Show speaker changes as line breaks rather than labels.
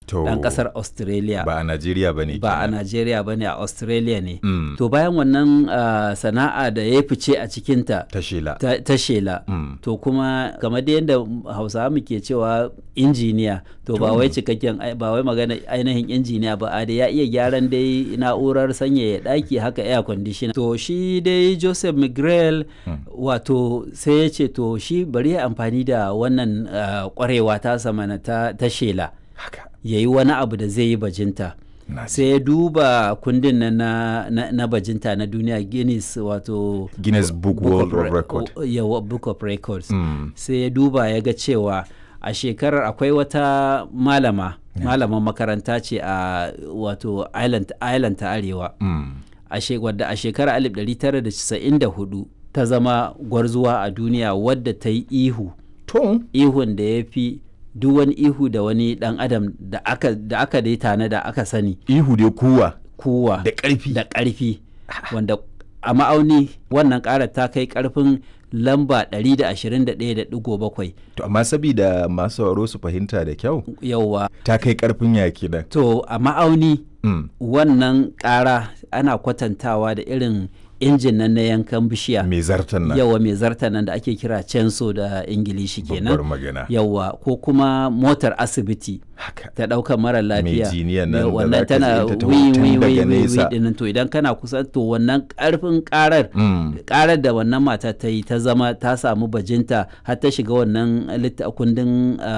To,
ɗan ƙasar australia
ba a Najeriya ba ne.
ba a Najeriya ba ne a Australia ne.
Mm.
To bayan wannan ah, sana'a da ya fice a cikinta
Ta shela.
ta, ta shela.
Mm.
To kuma kamar da yadda Hausawa muke cewa injiniya to ba wai cikakken ai- ba wai magana ainihin injiniya ba a da ya iya gyaran dai na'urar sanyaya ɗaki haka air conditioner. To shi dai Joseph Miguel wato sai ya ce to shi bari ya amfani da wannan ah, ƙwarewa ta samana ta, ta shela.
Haka.
ya yi wani abu da zai yi bajinta
Na ji.
sai ya duba kundin nan na, na, na bajinta na duniya guinness wato
Guinness Book World of
Re-
Record.
o- yawa, book of records
Mm.
sai ya duba ya ga cewa a shekarar akwai wata malama malaman makaranta ce a wato island, island ta arewa
Mm.
a she- wadda a shekarar 1994 ta zama gwarzuwa a duniya wadda ta yi ihu
To.
ihun da ya fi duk wani ihu da wani dan adam da aka da aka dai tana da aka sani
Ihu dai kuwa.
kuwa
Da ƙarfi.
da ƙarfi wanda a ma'auni wannan ƙara ta kai ƙarfin lamba 121.7
To amma sabida masu sauraro su fahimta da kyau
yauwa
ta kai karfin yaki nan.
to a ma'auni
Mm.
wannan ƙara ana kwatantawa da irin injin nan na yankan bishiya
Mai zartan nan.
yawa mai zarta nan da ake kira censo da ingilishi
Babbar
kenan
magana.
yawa ko kuma motar asibiti
Haka.
ta ɗaukar mara lafiya
jiniyan nan
Ya,
da
wannan
zaka
tana
ji ta taho
wi
tun
wi wi
daga
wi wi
nesa.
dinnan to idan kana kusa to wannan ƙarfin ƙarar
Mm.
ƙarar da wannan mata ta yi ta zama ta samu bajinta har ta shiga wannan litta- kundin ah,